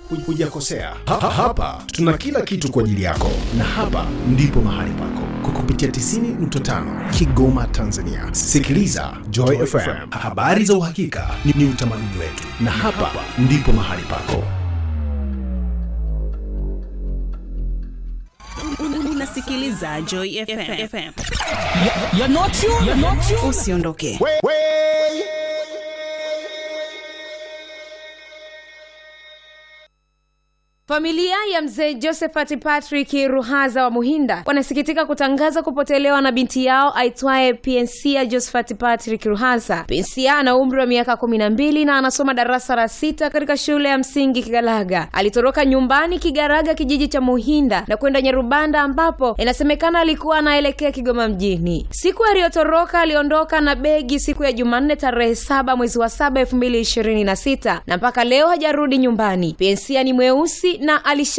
hujakosea. Ha, ha, hapa tuna kila kitu kwa ajili yako, na hapa ndipo mahali pako kwa kupitia 90.5 Kigoma, Tanzania. Sikiliza Joy FM, habari za uhakika ni, ni utamaduni wetu, na hapa ndipo mahali pako. unasikiliza Joy FM. FM. You're not you. You're not you. Usiondoke. Familia ya mzee Josephat Patrick Ruhaza wa Muhinda wanasikitika kutangaza kupotelewa na binti yao aitwaye Pensia Josephat Patrick Ruhaza. Pensia ana umri wa miaka kumi na mbili na anasoma darasa la sita katika shule ya msingi Kigalaga. Alitoroka nyumbani Kigaraga, kijiji cha Muhinda na kwenda Nyarubanda, ambapo inasemekana alikuwa anaelekea Kigoma mjini. Siku aliyotoroka aliondoka na begi siku ya Jumanne tarehe saba mwezi wa saba elfu mbili ishirini na sita na mpaka leo hajarudi nyumbani. Pensia ni mweusi na alisha